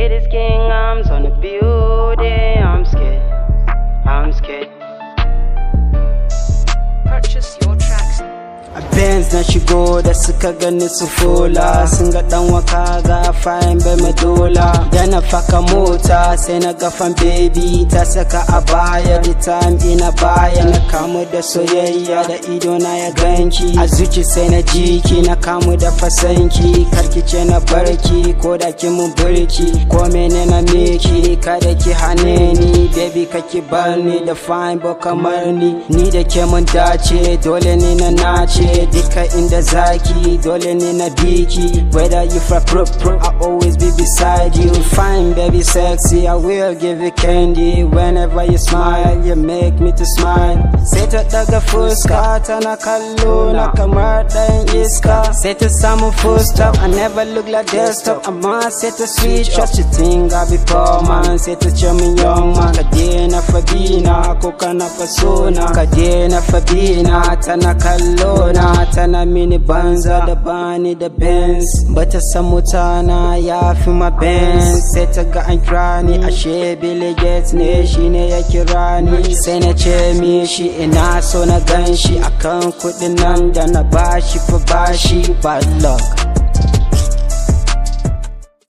It is king arms on the building. I'm scared. I'm scared. Purchase your tracks. a Benz na shigo da suka gani su fola sun ga dan waka ga fayin bai madola da na faka mota sai na gafan baby ta saka a baya the time ina baya na kamu da soyayya da ido na ya ganki a zuci sai na jiki na kamu da fasanki karkice na barki ko da ki mun burki ko mene na miki kada ki hane ni baby kaki bar ni da fine ba kamar ni ni da ke mun dace dole ne na nace duka inda zaki dole ne na biki whether you fra pro pro I always be beside you fine baby sexy I will give you candy whenever you smile you make me to smile sai ta daga fuska tana kallo na kamar dan iska sai ta samu full stop I never look like desktop amma sai ta switch up she think I be poor man sai ta ce min young man ka daina fabina ko kana fasona ka daina fabina tana kallo na tana mini banza da bani da benz bata san mutana ya fi ma benz sai ta ga an kira ni ashe Billy Gates ne shine ya kira ni sai na ce mishi ina so na gan shi akan kudin nan da na bashi fa bashi bad luck